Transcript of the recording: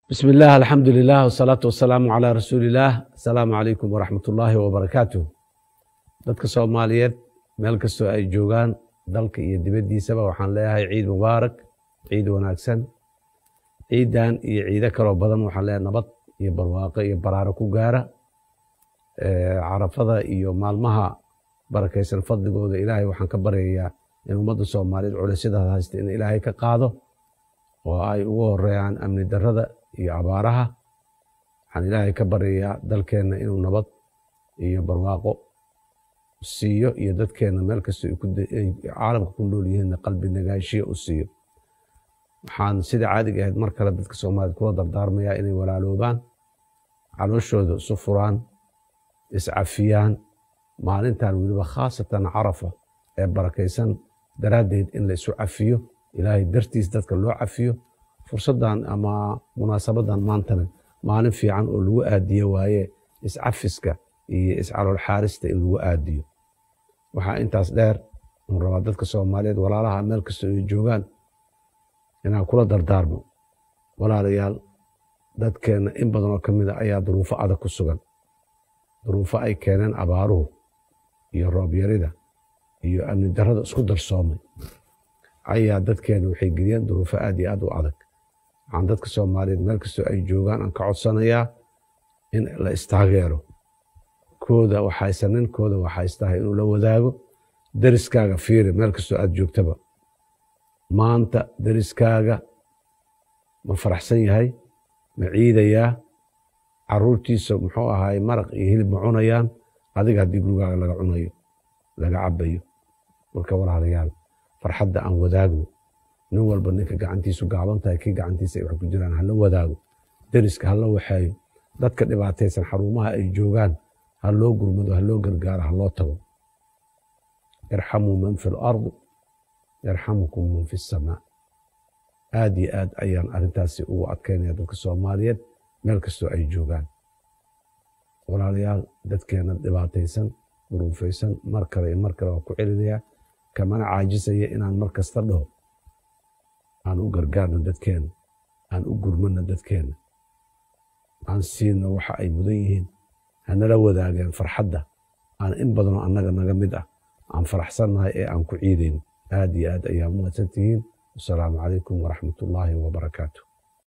bismi illaah alxamdu lilah wsalaatu wasalaamu calaa rasuuliillaah asalaamu calaykum waraxmat ullaahi wabarakaatu dadka soomaaliyeed meel kastoo ay joogaan dalka iyo dibaddiisaba waxaan leeyahay ciid mubaarak ciid wanaagsan ciidan iyo ciido kaloo badan waxaan leeyahay nabad iyo barwaaqo iyo baraaro ku gaara carafada iyo maalmaha barakaysan fadligooda ilaahay waxaan ka baryayaa in ummadda soomaaliyeed culaysyadaas haysta in ilaahay ka qaado oo ay ugu horeeyaan amni darrada iyo abaaraha waxaan ilaahay ka baryayaa dalkeenna inuu nabad iyo barwaaqo siiyo iyo dadkeenna meel kastoo ay caalamka ku nool yihiinna qalbi nagaashiya u siiyo waxaan sida caadiga ahayd mar kale dadka soomaaliyeed kula dardaarmayaa inay walaaloobaan calooshooda isu furaan iscafiyaan maalintan weliba khaasatan carafa ee barakaysan daraaddeed in la isu cafiyo ilaahay dartiis dadka loo cafiyo fursaddan ama munaasabadan maantana maalin fiican oo lagu aadiyo waaye iscafiska iyo iscalool xaarista in lagu aadiyo waxaa intaas dheer un rabaa dadka soomaaliyeed walaalaha meel kastoo ay joogaan inaan kula dardaarmo walaalayaal dadkeenna in badan oo ka mid a ayaa duruufo adag ku sugan duruufo ay keeneen abaaruhu iyo roobyarida iyo amni darrada isku darsoomay ayaa dadkeenna waxay geliyeen duruufo aad iyo aad u adag waxaan dadka soomaaliyeed meel kastoo ay joogaan aan ka codsanayaa in la istaageero kooda waxaysan ninkooda waxaystahay inuu la wadaago deriskaaga fiiri meel kastoo aad joogtaba maanta deriskaaga ma faraxsan yahay ma ciidayaa caruurtiisa muxuu ahaay maraq iyo hilib ma cunayaan adiga haddii gurigaaga laga cunayo laga cabayo marka walaalayaal farxadda aan wadaagno nin walba ninka gacantiisu gaaban tahay kii gacantiisa ay wax ku jiraan hala wadaago deriska hala waxeeyo dadka dhibaataysan xarumaha ay joogaan ha loo gurmado ha loo gargaaro ha loo tago irxamuu man fi lardi yarxamukum man fi samaa aad iyo aad ayaan arrintaasi ugu adkaynaya dadka soomaaliyeed meel kastoo ay joogaan walaalayaal dadkeenna dhibaataysan duruufaysan mar kale iyo mar kale waa ku celinayaa kamana caajisaya inaan mar kasta dhaho aan u gargaarno dadkeenna aan u gurmano dadkeenna aan siino waxa ay mudan yihiin hanala wadaageen farxadda aan in badanoo annaga naga mid ah aan faraxsannahay ee aan ku ciidayno aad iyo aad ayaa mahadsan tihiin wasalaamu calaykum waraxmat ullaahi wabarakaatu